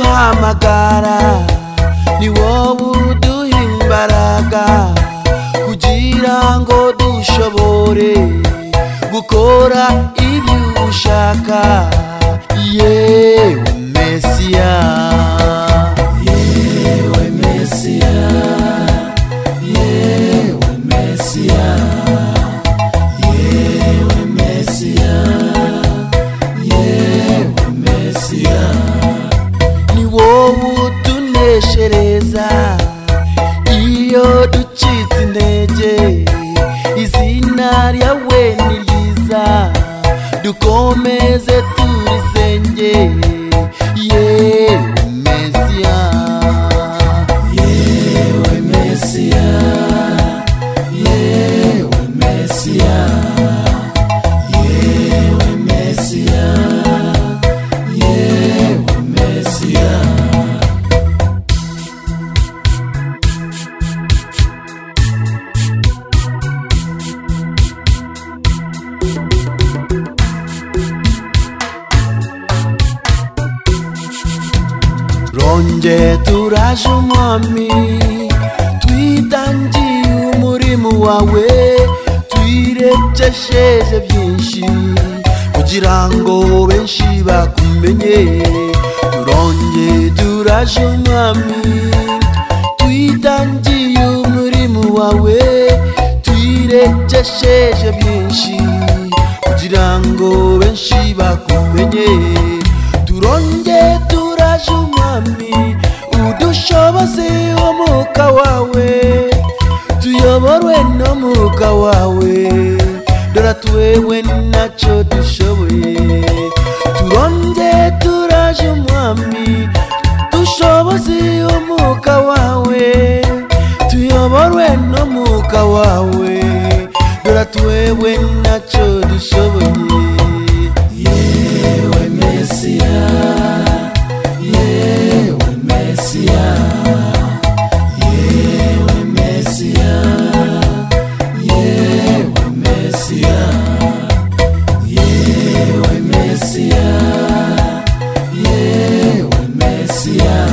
duhamagara ni wowe uduha imbaraga kugira ngo dushobore gukora ibyo ushaka yewe mesiya yewe mesiya yewe mesiya yewe mesiya yewe mesiya ni wowe utuneshereza iyo ducitse intege izina ryawe ni ryiza dukomeze turisenge yewe mesiya yewe mesiya yewe mesiya yewe mesiya yewe mesiya Ronje turaje umwami twitangiye umurimo wawe twirekesheje byinshi kugira ngo benshi bakumenye turonje turaje umwami twitangiye umurimo wawe twirekesheje byinshi kugira ngo benshi bakumenye turonge turaje umwami udushoboze umwuka wawe tuyoborwe n'umwuka wawe dora tuwewe ntacyo dushoboye turonge turaje umwami dushoboze umwuka wawe tuyoborwe n'umwuka wawe dora tuwewe ntacyo dushoboye yewe mesiya yewe mesiya yewe mesiya yewe mesiya yewe mesiya yewe mesiya